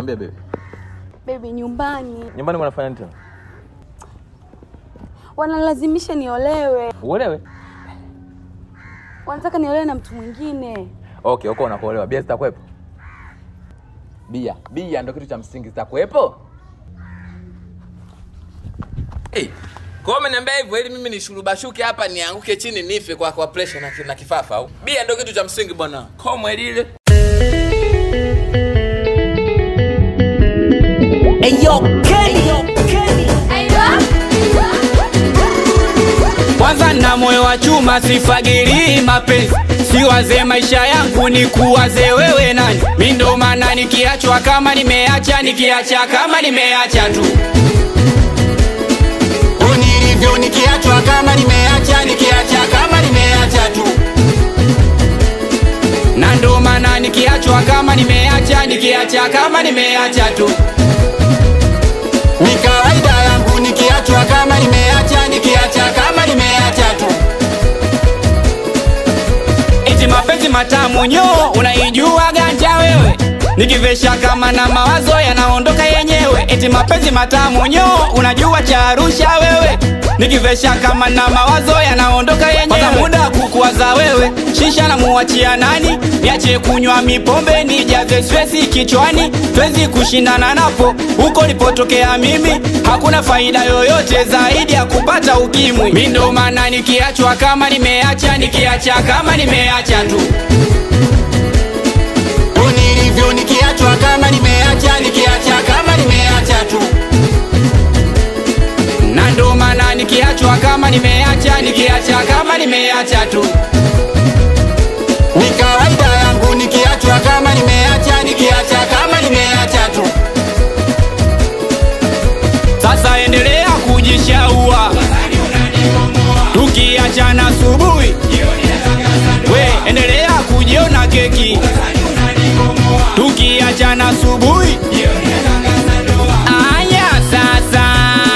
Niambie baby. Baby, nyumbani Nyumbani mnafanya nini tena? wanalazimisha niolewe, Uelewe. wanataka niolewe na mtu mwingine. Okay, uko unakuolewa. Bia zitakuwepo? Bia, bia ndio kitu cha msingi zitakuwepo? Hey, kwa hiyo umeniambia hivyo ili mimi nishurubashuke hapa nianguke chini nife kwa kwa pressure na, na kifafa au? Bia ndio kitu cha msingi bwana. Komwe lile. kwanza na moyo wa chuma sifagiri mapenzi siwaze maisha yangu ni kuwaze wewe nani mi ndo maana nikiachwa kama nimeacha nikiacha kama nimeacha tu unilivyo nikiachwa kama nimeacha nikiacha kama nimeacha tu na ndo maana nikiachwa kama nimeacha nikiacha kama nimeacha tu ni kawaida yangu nikiachwa kama nimeacha nikiacha kama nimeacha tu eti mapenzi matamu nyo unaijua ganja wewe nikivesha kama na mawazo yanaondoka yenyewe eti mapenzi matamu nyo unajua cha arusha wewe nikivesha kama na mawazo yanaondoka yenyewe Kwanza muda wa kukuwaza wewe shisha na muachia nani niache kunywa mipombe nijaze swesi kichwani twezi kushindana napo huko nilipotokea mimi hakuna faida yoyote zaidi ya kupata ukimwi mi ndo maana nikiachwa kama nimeacha nikiacha kama nimeacha tu nilivyo nikiachwa kama nimeacha nikiacha kama nimeacha tu na ndo maana nikiachwa kama nimeacha nikiacha kama nimeacha tu ni kawaida yangu nikiachwa kama nimeacha nikiacha kama nimeacha tu sasa endelea kujishaua tukiachana asubuhi we endelea kujiona keki tukiachana asubuhi aya sasa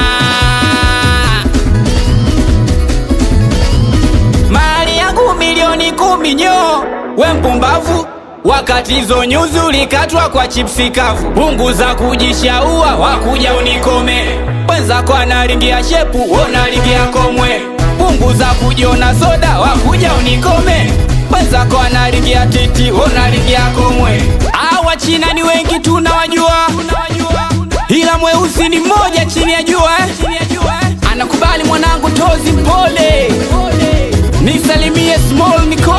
mali yangu milioni kumi nyo we mpumbavu wakati hizo nyuzi ulikatwa kwa chipsi kavu punguza kujishaua wakuja unikome wenzako analingia shepu wonalingia komwe punguza kujiona soda wakuja unikome wenzako analingia titi wonalingia komwe awa china ni wengi tunawajua ila mweusi ni mmoja chini ya jua eh? anakubali mwanangu tozi mpole nisalimie small Nicole